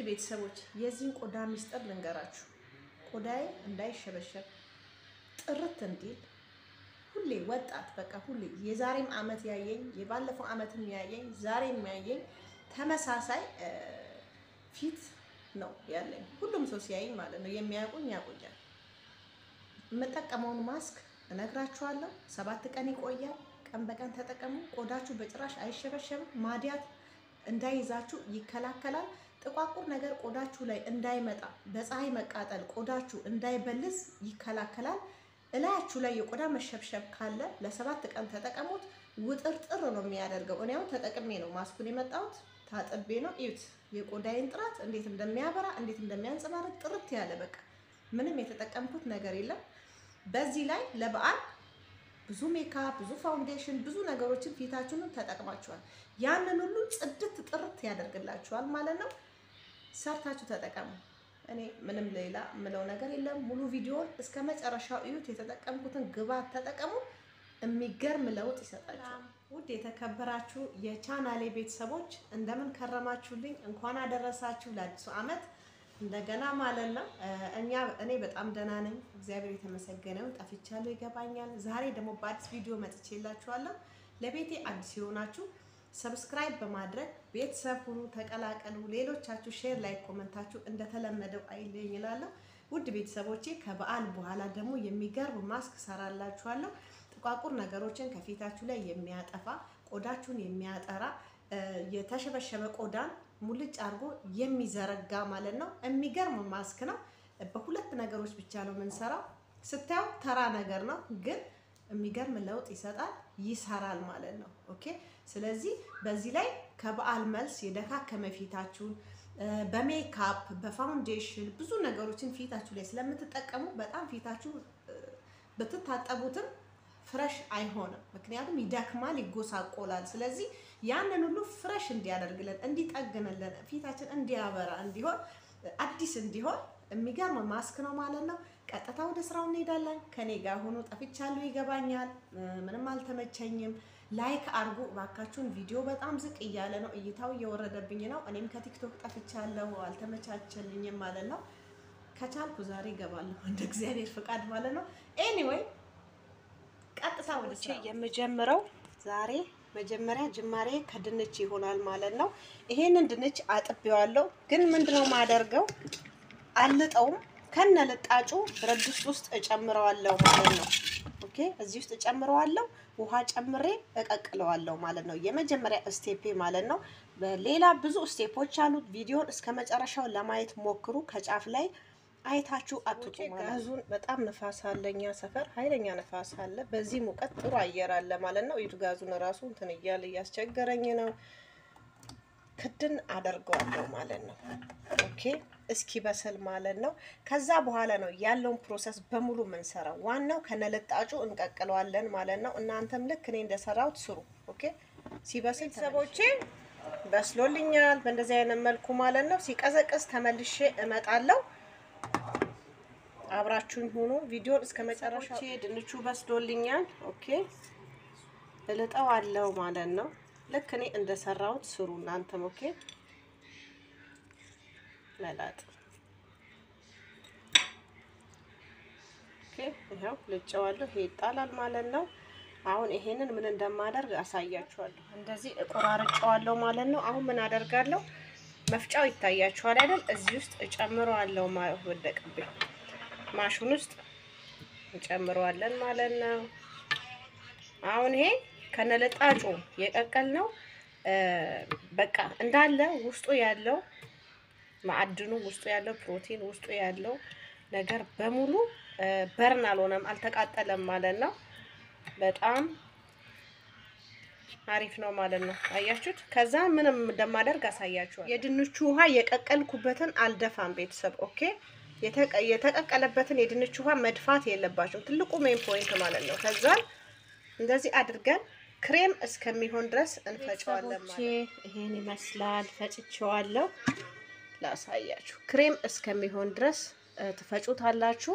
ቤተሰቦች የዚህን ቆዳ ሚስጥር ልንገራችሁ። ቆዳዬ እንዳይሸበሸብ ጥርት እንዲል ሁሌ ወጣት በቃ ሁሌ የዛሬም አመት ያየኝ የባለፈው አመትም ያየኝ ዛሬም ያየኝ ተመሳሳይ ፊት ነው ያለኝ። ሁሉም ሰው ሲያየኝ ማለት ነው የሚያውቁኝ ያውቁኛል። የምጠቀመውን ማስክ እነግራችኋለሁ። ሰባት ቀን ይቆያል። ቀን በቀን ተጠቀሙ። ቆዳችሁ በጭራሽ አይሸበሸብም። ማዲያት እንዳይዛችሁ ይከላከላል። ጥቋቁር ነገር ቆዳችሁ ላይ እንዳይመጣ፣ በፀሐይ መቃጠል ቆዳችሁ እንዳይበልዝ ይከላከላል። እላያችሁ ላይ የቆዳ መሸብሸብ ካለ ለሰባት ቀን ተጠቀሙት። ውጥርጥር ነው የሚያደርገው። እኔ አሁን ተጠቅሜ ነው ማስኩን የመጣሁት ታጥቤ ነው። እዩት የቆዳዬን ጥራት እንዴት እንደሚያበራ እንዴት እንደሚያንጸባርቅ ጥርት ያለ በቃ ምንም የተጠቀምኩት ነገር የለም። በዚህ ላይ ለበዓል ብዙ ሜካፕ፣ ብዙ ፋውንዴሽን፣ ብዙ ነገሮችን ፊታችሁን ተጠቅማችኋል። ያንን ሁሉ ጽድት ጥርት ያደርግላችኋል ማለት ነው። ሰርታችሁ ተጠቀሙ። እኔ ምንም ሌላ የምለው ነገር የለም። ሙሉ ቪዲዮን እስከ መጨረሻው እዩት። የተጠቀምኩትን ግብአት ተጠቀሙ። የሚገርም ለውጥ ይሰጣችኋል። ውድ የተከበራችሁ የቻናሌ ቤተሰቦች እንደምን ከረማችሁልኝ? እንኳን አደረሳችሁ ለአዲሱ ዓመት እንደገና ማለት ነው። እኛ እኔ በጣም ደህና ነኝ፣ እግዚአብሔር የተመሰገነው። ጠፍቻለሁ ይገባኛል። ዛሬ ደግሞ በአዲስ ቪዲዮ መጥቼላችኋለሁ። ለቤቴ አዲስ የሆናችሁ ሰብስክራይብ በማድረግ ቤተሰብ ሁኑ፣ ተቀላቀሉ። ሌሎቻችሁ ሼር ላይ ኮመንታችሁ እንደተለመደው አይለኝ እላለሁ። ውድ ቤተሰቦቼ ከበዓል በኋላ ደግሞ የሚገርም ማስክ ሰራላችኋለሁ። ጥቋቁር ነገሮችን ከፊታችሁ ላይ የሚያጠፋ ቆዳችሁን የሚያጠራ የተሸበሸበ ቆዳን ሙልጭ አድርጎ የሚዘረጋ ማለት ነው። የሚገርም ማስክ ነው። በሁለት ነገሮች ብቻ ነው የምንሰራው። ስታየው ተራ ነገር ነው፣ ግን የሚገርም ለውጥ ይሰጣል፣ ይሰራል ማለት ነው። ኦኬ። ስለዚህ በዚህ ላይ ከበዓል መልስ የደካከመ ፊታችሁን በሜካፕ በፋውንዴሽን ብዙ ነገሮችን ፊታችሁ ላይ ስለምትጠቀሙ በጣም ፊታችሁ ብትታጠቡትም ፍረሽ አይሆንም። ምክንያቱም ይደክማል፣ ይጎሳቆላል። ስለዚህ ያንን ሁሉ ፍረሽ እንዲያደርግልን እንዲጠግንልን ፊታችን እንዲያበራ እንዲሆን አዲስ እንዲሆን የሚገርም ማስክ ነው ማለት ነው። ቀጥታ ወደ ስራው እንሄዳለን። ከኔ ጋር ሆኖ ጠፍቻለሁ፣ ይገባኛል። ምንም አልተመቸኝም። ላይክ አድርጉ እባካችሁን። ቪዲዮ በጣም ዝቅ እያለ ነው፣ እይታው እየወረደብኝ ነው። እኔም ከቲክቶክ ጠፍቻለሁ፣ አልተመቻቸልኝም ማለት ነው። ከቻልኩ ዛሬ እገባለሁ እንደ እግዚአብሔር ፍቃድ ማለት ነው። ኤኒዌይ ቀጥታ ወደ ስራ የምጀምረው ዛሬ መጀመሪያ ጅማሬ ከድንች ይሆናል ማለት ነው። ይሄንን ድንች አጥቤዋለሁ፣ ግን ምንድነው ማደርገው አልጠውም። ከነ ልጣጩ ብረት ድስት ውስጥ እጨምረዋለሁ ማለት ነው። ኦኬ፣ እዚህ ውስጥ እጨምረዋለሁ፣ ውሃ ጨምሬ እቀቅለዋለሁ ማለት ነው። የመጀመሪያ ስቴፔ ማለት ነው። ሌላ ብዙ ስቴፖች አሉት። ቪዲዮን እስከ መጨረሻው ለማየት ሞክሩ። ከጫፍ ላይ አይታችሁ አትጡ። ጋዙን በጣም ንፋስ አለ፣ እኛ ሰፈር ኃይለኛ ንፋስ አለ። በዚህ ሙቀት ጥሩ አየር አለ ማለት ነው። ይዱ ጋዙን ራሱ እንትን እያለ እያስቸገረኝ ነው። ክድን አደርገዋለሁ ማለት ነው። ኦኬ እስኪ በስል ማለት ነው። ከዛ በኋላ ነው ያለውን ፕሮሰስ በሙሉ የምንሰራው። ዋናው ከነልጣጩ እንቀቅለዋለን ማለት ነው። እናንተም ልክ እኔ እንደሰራሁት ስሩ። ኦኬ ሲበስል ቤተሰቦቼ በስሎልኛል፣ በእንደዚህ አይነት መልኩ ማለት ነው። ሲቀዘቅዝ ተመልሼ እመጣለሁ። አብራችሁኝ ሆኖ ቪዲዮን እስከ መጨረሻው። ድንቹ በስሎልኛል። ኦኬ እልጠው አለው ማለት ነው። ልክ እኔ እንደሰራሁት ስሩ እናንተም። ኦኬ መላጥ ኦኬ። ይኸው ልጨዋለሁ። ይሄ ይጣላል ማለት ነው። አሁን ይሄንን ምን እንደማደርግ አሳያችኋለሁ። እንደዚህ እቆራርጨዋለሁ ማለት ነው። አሁን ምን አደርጋለሁ? መፍጫው ይታያችኋል አይደል? እዚህ ውስጥ እጨምረዋለሁ። ወደቅብኝ ማሽን ውስጥ እንጨምረዋለን ማለት ነው። አሁን ይሄ ከነለጣጩ የቀቀል ነው። በቃ እንዳለ ውስጡ ያለው ማዕድኑ ውስጡ ያለው ፕሮቲን ውስጡ ያለው ነገር በሙሉ በርን አልሆነም፣ አልተቃጠለም ማለት ነው። በጣም አሪፍ ነው ማለት ነው። አያችሁት? ከዛ ምንም እንደማደርግ አሳያችኋል። የድንቹ ውሃ የቀቀልኩበትን አልደፋም ቤተሰብ ኦኬ የተቀቀለበትን የድንች ውሃ መድፋት የለባቸውም። ትልቁ ሜን ፖይንት ማለት ነው። ከዛን እንደዚህ አድርገን ክሬም እስከሚሆን ድረስ እንፈጨዋለን ማለት ይሄን ይመስላል። ፈጭቼዋለሁ፣ ላሳያችሁ። ክሬም እስከሚሆን ድረስ ትፈጩታላችሁ።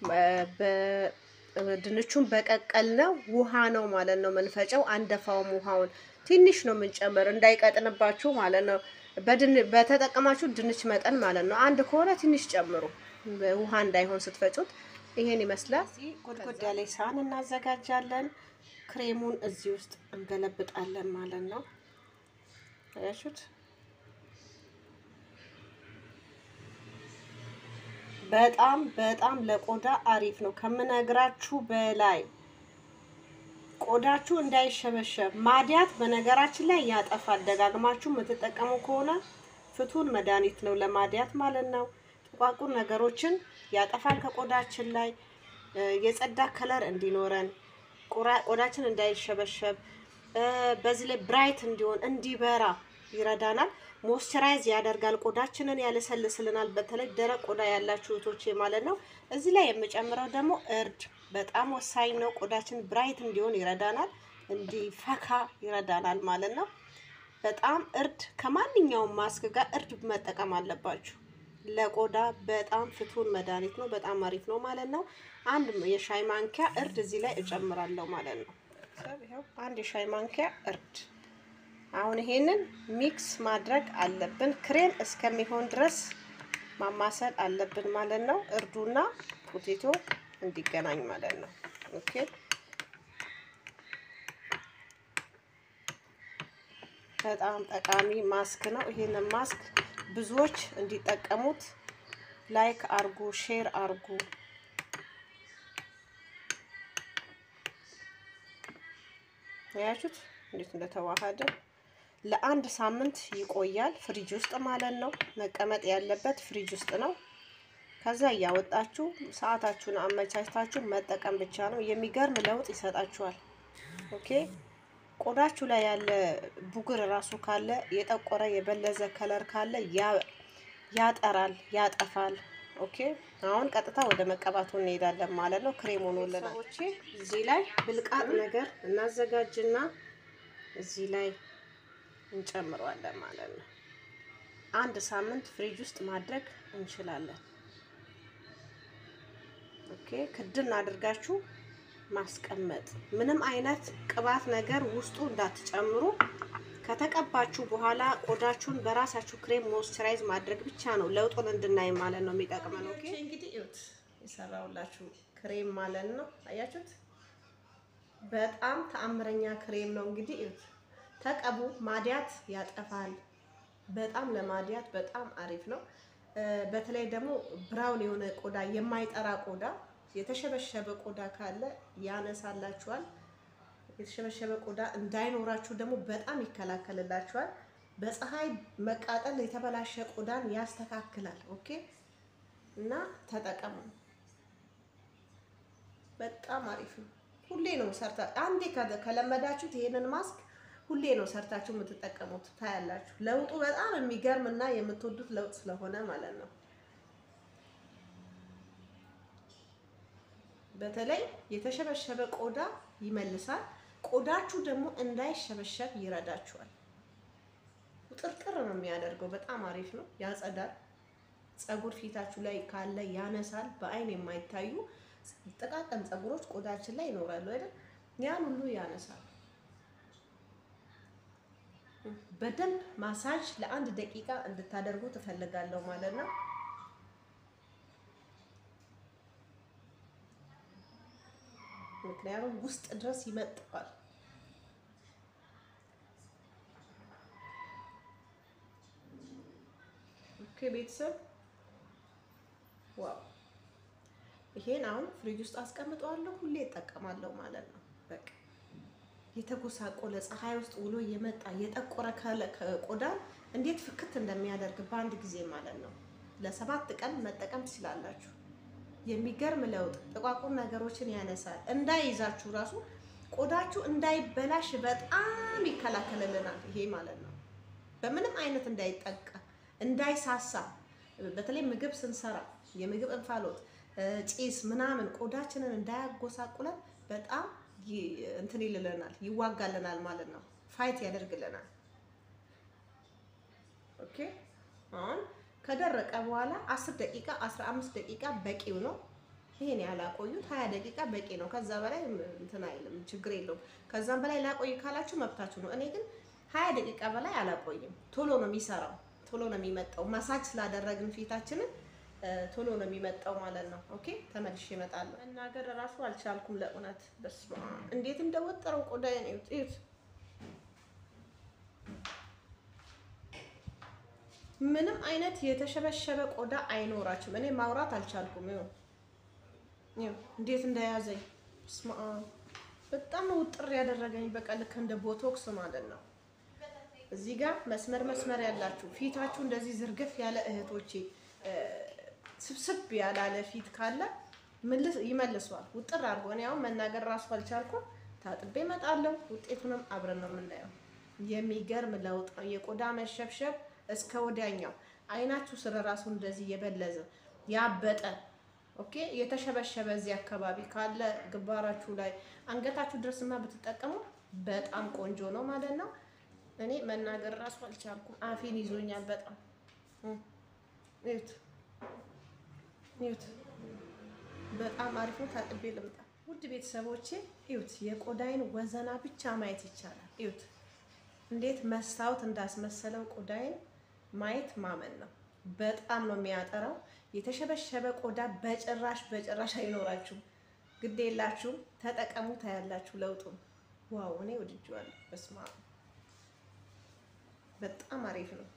ድንቹን በቀቀል ነው ውሃ ነው ማለት ነው የምንፈጨው። አንደፋውም ውሃውን ትንሽ ነው የምንጨምር እንዳይቀጥንባችሁ ማለት ነው። በተጠቀማችሁ ድንች መጠን ማለት ነው። አንድ ከሆነ ትንሽ ጨምሩ፣ ውሃ እንዳይሆን ስትፈጩት። ይሄን ይመስላል። ጎድጎዳ ላይ ሳህን እናዘጋጃለን። ክሬሙን እዚህ ውስጥ እንገለብጣለን ማለት ነው። አያችሁት? በጣም በጣም ለቆዳ አሪፍ ነው ከምነግራችሁ በላይ ቆዳችሁ እንዳይሸበሸብ ማዲያት በነገራችን ላይ ያጠፋል። ደጋግማችሁ የምትጠቀሙ ከሆነ ፍቱን መድኃኒት ነው ለማዲያት ማለት ነው። ጥቋቁር ነገሮችን ያጠፋል ከቆዳችን ላይ የጸዳ ከለር እንዲኖረን ቆዳችን እንዳይሸበሸብ በዚህ ላይ ብራይት እንዲሆን እንዲበራ ይረዳናል። ሞይስቸራይዝ ያደርጋል፣ ቆዳችንን ያለሰልስልናል። በተለይ ደረቅ ቆዳ ያላችሁ እህቶቼ ማለት ነው። እዚህ ላይ የምጨምረው ደግሞ እርድ በጣም ወሳኝ ነው። ቆዳችን ብራይት እንዲሆን ይረዳናል፣ እንዲፈካ ይረዳናል ማለት ነው። በጣም እርድ ከማንኛውም ማስክ ጋር እርድ መጠቀም አለባችሁ። ለቆዳ በጣም ፍቱን መድኃኒት ነው። በጣም አሪፍ ነው ማለት ነው። አንድ የሻይ ማንኪያ እርድ እዚህ ላይ እጨምራለሁ ማለት ነው። አንድ የሻይ ማንኪያ እርድ አሁን ይሄንን ሚክስ ማድረግ አለብን። ክሬም እስከሚሆን ድረስ ማማሰል አለብን ማለት ነው። እርዱና ፖቴቶ እንዲገናኝ ማለት ነው። ኦኬ በጣም ጠቃሚ ማስክ ነው። ይሄንን ማስክ ብዙዎች እንዲጠቀሙት ላይክ አርጉ፣ ሼር አርጉ። ያያችሁት እንዴት እንደተዋሃደ ለአንድ ሳምንት ይቆያል። ፍሪጅ ውስጥ ማለት ነው። መቀመጥ ያለበት ፍሪጅ ውስጥ ነው። ከዛ እያወጣችሁ ሰዓታችሁን አመቻችታችሁ መጠቀም ብቻ ነው። የሚገርም ለውጥ ይሰጣችኋል። ኦኬ ቆዳችሁ ላይ ያለ ቡግር ራሱ ካለ የጠቆረ የበለዘ ከለር ካለ ያጠራል፣ ያጠፋል። ኦኬ አሁን ቀጥታ ወደ መቀባቱ እንሄዳለን ማለት ነው። ክሬም ሆኖልናል። ሰዎቼ እዚህ ላይ ብልቃጥ ነገር እናዘጋጅና እዚህ ላይ እንጨምረዋለን ማለት ነው። አንድ ሳምንት ፍሪጅ ውስጥ ማድረግ እንችላለን። ኦኬ ክድን አድርጋችሁ ማስቀመጥ ምንም አይነት ቅባት ነገር ውስጡ እንዳትጨምሩ። ከተቀባችሁ በኋላ ቆዳችሁን በራሳችሁ ክሬም ሞይስቸራይዝ ማድረግ ብቻ ነው ለውጡን እንድናይ ማለት ነው የሚጠቅመን። ኦኬ እንግዲህ እዩት የሰራውላችሁ ክሬም ማለት ነው። አያችሁት? በጣም ተአምረኛ ክሬም ነው። እንግዲህ እዩት፣ ተቀቡ። ማዲያት ያጠፋል። በጣም ለማዲያት በጣም አሪፍ ነው። በተለይ ደግሞ ብራውን የሆነ ቆዳ የማይጠራ ቆዳ የተሸበሸበ ቆዳ ካለ ያነሳላችኋል። የተሸበሸበ ቆዳ እንዳይኖራችሁ ደግሞ በጣም ይከላከልላችኋል። በፀሐይ መቃጠል የተበላሸ ቆዳን ያስተካክላል። ኦኬ እና ተጠቀሙ። በጣም አሪፍ ነው። ሁሌ ነው ሰርታ አንዴ ከለመዳችሁት ይሄንን ማስክ ሁሌ ነው ሰርታችሁ የምትጠቀሙት። ታያላችሁ ለውጡ በጣም የሚገርም እና የምትወዱት ለውጥ ስለሆነ ማለት ነው። በተለይ የተሸበሸበ ቆዳ ይመልሳል። ቆዳችሁ ደግሞ እንዳይሸበሸብ ይረዳችኋል። ውጥርጥር ነው የሚያደርገው። በጣም አሪፍ ነው። ያጸዳል። ፀጉር ፊታችሁ ላይ ካለ ያነሳል። በአይን የማይታዩ ጥቃቅን ፀጉሮች ቆዳችን ላይ ይኖራሉ አይደል? ያን ሁሉ ያነሳል። በደንብ ማሳጅ ለአንድ ደቂቃ እንድታደርጉ ትፈልጋለሁ ማለት ነው። ምክንያቱም ውስጥ ድረስ ይመጣል። ኦኬ ቤተሰብ ዋው! ይሄን አሁን ፍሪጅ ውስጥ አስቀምጠዋለሁ። ሁሌ እጠቀማለሁ ማለት ነው። በቃ የተጎሳቆለ ፀሐይ ውስጥ ውሎ የመጣ የጠቆረ ቆዳ እንዴት ፍክት እንደሚያደርግ በአንድ ጊዜ ማለት ነው። ለሰባት ቀን መጠቀም ትችላላችሁ። የሚገርም ለውጥ ጥቋቁር ነገሮችን ያነሳል። እንዳይይዛችሁ ራሱ ቆዳችሁ እንዳይበላሽ በጣም ይከላከልልናል። ይሄ ማለት ነው በምንም አይነት እንዳይጠቃ እንዳይሳሳ፣ በተለይ ምግብ ስንሰራ የምግብ እንፋሎት፣ ጭስ ምናምን ቆዳችንን እንዳያጎሳቁለን በጣም እንትን ይልልናል፣ ይዋጋልናል ማለት ነው። ፋይት ያደርግልናል። ኦኬ አሁን ከደረቀ በኋላ 10 ደቂቃ 15 ደቂቃ በቂው ነው። ይሄን ያላቆዩት 20 ደቂቃ በቂ ነው። ከዛ በላይ እንትን አይልም፣ ችግር የለውም። ከዛም በላይ ላቆይ ካላችሁ መብታችሁ ነው። እኔ ግን 20 ደቂቃ በላይ አላቆይም። ቶሎ ነው የሚሰራው። ቶሎ ነው የሚመጣው። ማሳጅ ስላደረግን ፊታችንን ቶሎ ነው የሚመጣው ማለት ነው። ኦኬ ተመልሼ እመጣለሁ። መናገር እራሱ አልቻልኩም ለእውነት። በስመ አብ እንዴት እንደወጠረው ቆዳዬን እዩት፣ እዩት። ምንም አይነት የተሸበሸበ ቆዳ አይኖራችሁም። እኔ ማውራት አልቻልኩም። ይኸው ይኸው እንዴት እንደያዘኝ በስመ አብ በጣም ነው ውጥር ያደረገኝ። በቃ ልክ እንደ ቦቶክስ ማለት ነው። እዚህ ጋር መስመር መስመር ያላችሁ ፊታችሁ እንደዚህ ዝርግፍ ያለ እህቶቼ ስብስብ ያላለ ፊት ካለ ይመልሷል። ውጥር አድርጎ እኔ አሁን መናገር ራሱ አልቻልኩም። ታጥቤ እመጣለሁ። ውጤቱንም አብረን ነው የምናየው። የሚገርም ለውጥ ነው። የቆዳ መሸብሸብ እስከ ወዲያኛው አይናችሁ ስር ራሱ እንደዚህ የበለዘ ያበጠ ኦኬ የተሸበሸበ እዚህ አካባቢ ካለ ግንባራችሁ ላይ አንገታችሁ ድረስማ ብትጠቀሙ በጣም ቆንጆ ነው ማለት ነው። እኔ መናገር ራሱ አልቻልኩም። አፌን ይዞኛል በጣም እዩት፣ እዩት። በጣም አሪፍ ነው። ታጥቤ ልምጣ። ውድ ቤተሰቦቼ እዩት፣ የቆዳይን ወዘና ብቻ ማየት ይቻላል። እዩት እንዴት መስታወት እንዳስመሰለው ቆዳይን ማየት ማመን ነው። በጣም ነው የሚያጠራው። የተሸበሸበ ቆዳ በጭራሽ በጭራሽ አይኖራችሁም። ግድ የላችሁም፣ ተጠቀሙ፣ ታያላችሁ ለውጡን። ዋው እኔ ወድጄዋለሁ። በስመ አብ በጣም አሪፍ ነው።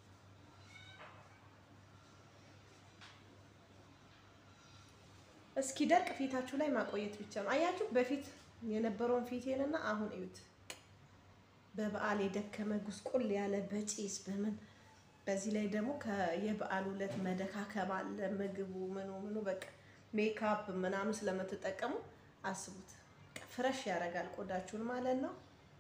እስኪ ደርቅ ፊታችሁ ላይ ማቆየት ብቻ ነው። አያችሁ በፊት የነበረውን ፊቴንና አሁን እዩት። በበዓል የደከመ ጉስቁል ያለ በጪስ በምን በዚህ ላይ ደግሞ የበዓል ዕለት መደካከም አለ። ምግቡ ምኑ ምኑ በቃ ሜካፕ ምናምን ስለምትጠቀሙ አስቡት፣ ፍረሽ ያደርጋል ቆዳችሁን ማለት ነው።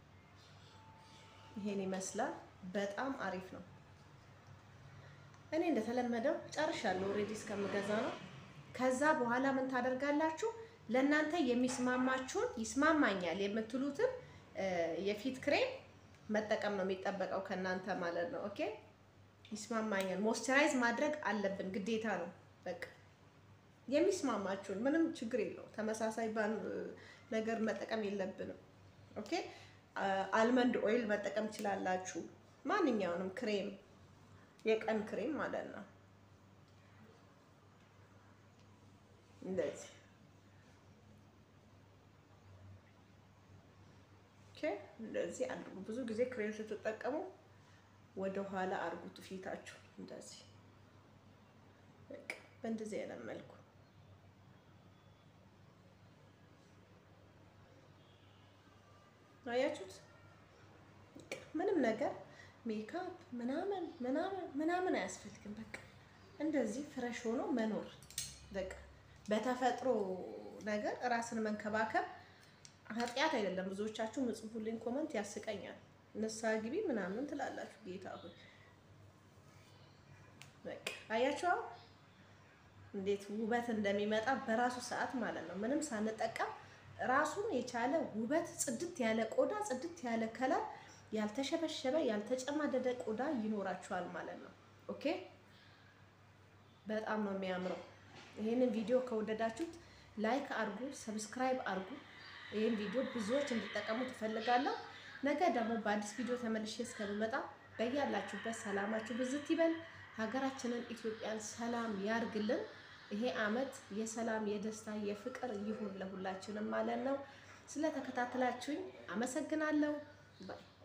ይሄን ይመስላል። በጣም አሪፍ ነው። እኔ እንደተለመደው ጨርሻለሁ። ኦልሬዲ እስከምገዛ ነው። ከዛ በኋላ ምን ታደርጋላችሁ? ለእናንተ የሚስማማችሁን ይስማማኛል የምትሉትን የፊት ክሬም መጠቀም ነው የሚጠበቀው ከእናንተ ማለት ነው። ኦኬ ይስማማኛል፣ ሞይስቸራይዝ ማድረግ አለብን ግዴታ ነው። በቃ የሚስማማችሁን ምንም ችግር የለው። ተመሳሳይ ነገር መጠቀም የለብንም። ኦኬ አልመንድ ኦይል መጠቀም ትችላላችሁ። ማንኛውንም ክሬም የቀን ክሬም ማለት ነው። እንደዚህ ኦኬ እንደዚህ አድርጉ። ብዙ ጊዜ ክሬም ስትጠቀሙ ወደ ኋላ አድርጉት ፊታችሁ እንደዚህ በቃ በእንደዚህ አይነት መልኩ አያችሁት። ምንም ነገር ሜካፕ ምናምን ምናምን ምናምን አያስፈልግም። በቃ እንደዚህ ፍረሽ ሆኖ መኖር በቃ በተፈጥሮ ነገር ራስን መንከባከብ ኃጢአት አይደለም። ብዙዎቻችሁ ምጽፉልኝ ኮመንት ያስቀኛል። ንስሓ ግቢ ምናምን ትላላችሁ። ጌታ ሆይ በቃ አያችሁ እንዴት ውበት እንደሚመጣ በራሱ ሰዓት ማለት ነው። ምንም ሳንጠቀም ራሱን የቻለ ውበት፣ ጽድት ያለ ቆዳ፣ ጽድት ያለ ከለር፣ ያልተሸበሸበ ያልተጨማደደ ቆዳ ይኖራችኋል ማለት ነው። ኦኬ በጣም ነው የሚያምረው። ይህንን ቪዲዮ ከወደዳችሁት ላይክ አድርጉ፣ ሰብስክራይብ አድርጉ። ይህን ቪዲዮ ብዙዎች እንዲጠቀሙ ትፈልጋለሁ። ነገ ደግሞ በአዲስ ቪዲዮ ተመልሼ እስከምመጣ በያላችሁበት ሰላማችሁ ብዝት ይበል። ሀገራችንን ኢትዮጵያን ሰላም ያርግልን። ይሄ አመት የሰላም የደስታ የፍቅር ይሁን ለሁላችንም ማለት ነው። ስለተከታተላችሁኝ አመሰግናለሁ ባይ